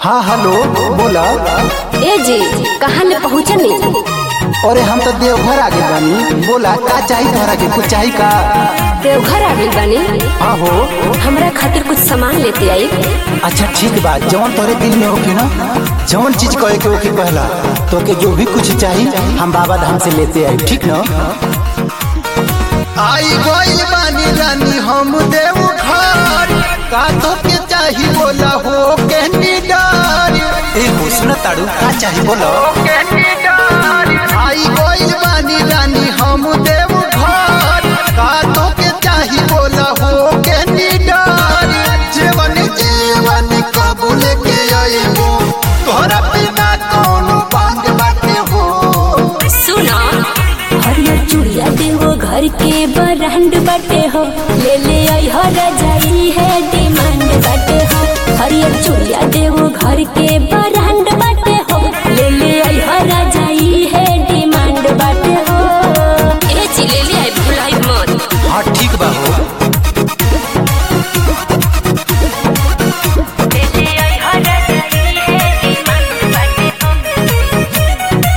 हाँ हेलो बोला ए जी कहाँ ले पहुँचनी अरे हम तो देवघर आगे बानी बोला का चाहिए तोहरा के कुछ चाहिए का देवघर आ गई बानी हाँ हो हमरा खातिर कुछ सामान लेते आई अच्छा ठीक बा जौन तोरे दिल में होके ना जौन चीज कहे के ओके कहला तो के जो भी कुछ चाहिए हम बाबा धाम से लेते आई ठीक ना आई गइल बानी रानी हम देव घर का तो के चाही बोला हो के निडार ए हो सुन ताड़ू का चाहिए बोलो के निडार आई गइल बानी रानी हम देव घर का तो के चाही बोला हो के निडार जीवन जीवन कबूल के आईबो तोहरा बिना कौन बांग बाटे हो सुना हरियर चूड़िया देवो घर के बरहंड बाटे हो ले ले आई हो रजाई है डिमांड बाटे हो हरियर चूड़िया देवो घर के बरहंड बाटे हो ले ले आई हो रजाई है डिमांड बाटे हो ए जी ले ले आई भुलाई मत हाँ ठीक बा हो ले ले आई हो रजाई है डिमांड बाटे हो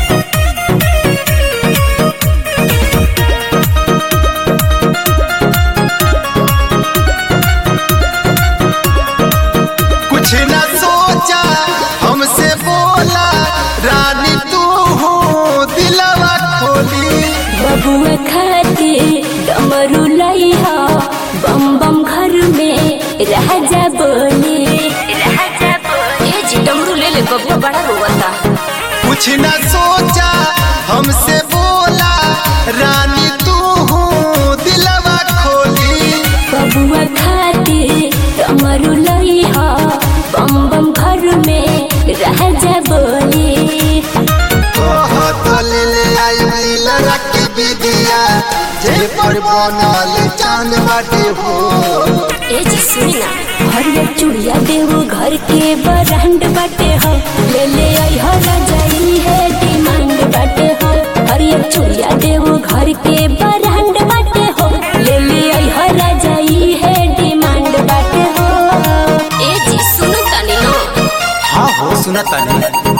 कुछ न सोचा हमसे बोला रानी तू हो दिलवा खोली बबुआ खाते डमरू लई हो बम बम घर में राजा बोले राजा बोले ए जी डमरू ले ले बबुआ बड़ा रोता कुछ न सोचा हमसे बोला रानी तू हो दिलवा खोली बबुआ खाते डमरू लई हो बम बम घर में राजा बोले ओह तो ले ले आई लीला रखी विदिया जे पर बनल चांद बाटे हो ए जी सुनी ना हरियर चूड़िया देवो घर के बरहंड बाटे हो ले ले आई हो रजाई है डिमांड बाटे हो हरियर चूड़िया देवो घर के बरहंड बाटे हो ले ले आई हो रजाई है डिमांड बाटे हो ए जी सुनो तनी ना हाँ हो सुना तानी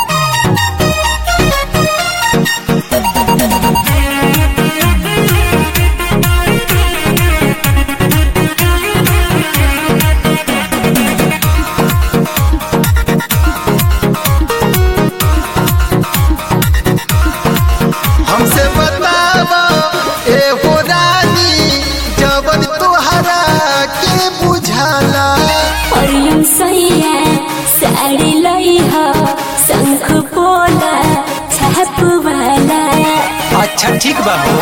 हमसे बतावा ए हो रानी जवन तोहरा के बुझाला हरियम सैया साड़ी लई हो शंख पोला छाप वाला अच्छा ठीक बा हो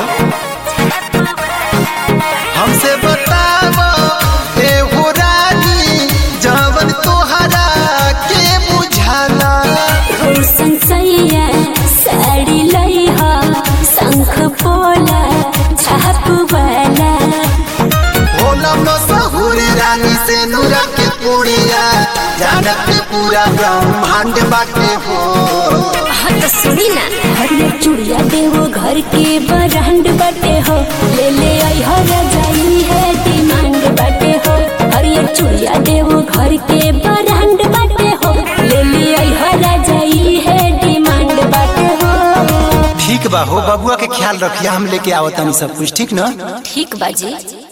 हमसे बतावा ए हो रानी जवन तोहरा के बुझाला रोशन सैया साड़ी लई हो शंख पोला छाप वाला होला मशहूर रानी से नूरा के पुड़िया जानत के पूरा ब्रह्मांड बाटे हो हाँ तो सुनी ना हरियर चूड़िया देवो घर के बरहंड बाटे हो ले ले आई हो रजाई है डिमांड बाटे हो हरियर चूड़िया देवो घर के बरहंड बाटे हो ले ले आई हो रजाई है डिमांड बाटे हो ठीक बा हो बबुआ के ख्याल रखिया हम लेके आवतानी सब कुछ ठीक ना ठीक बाजी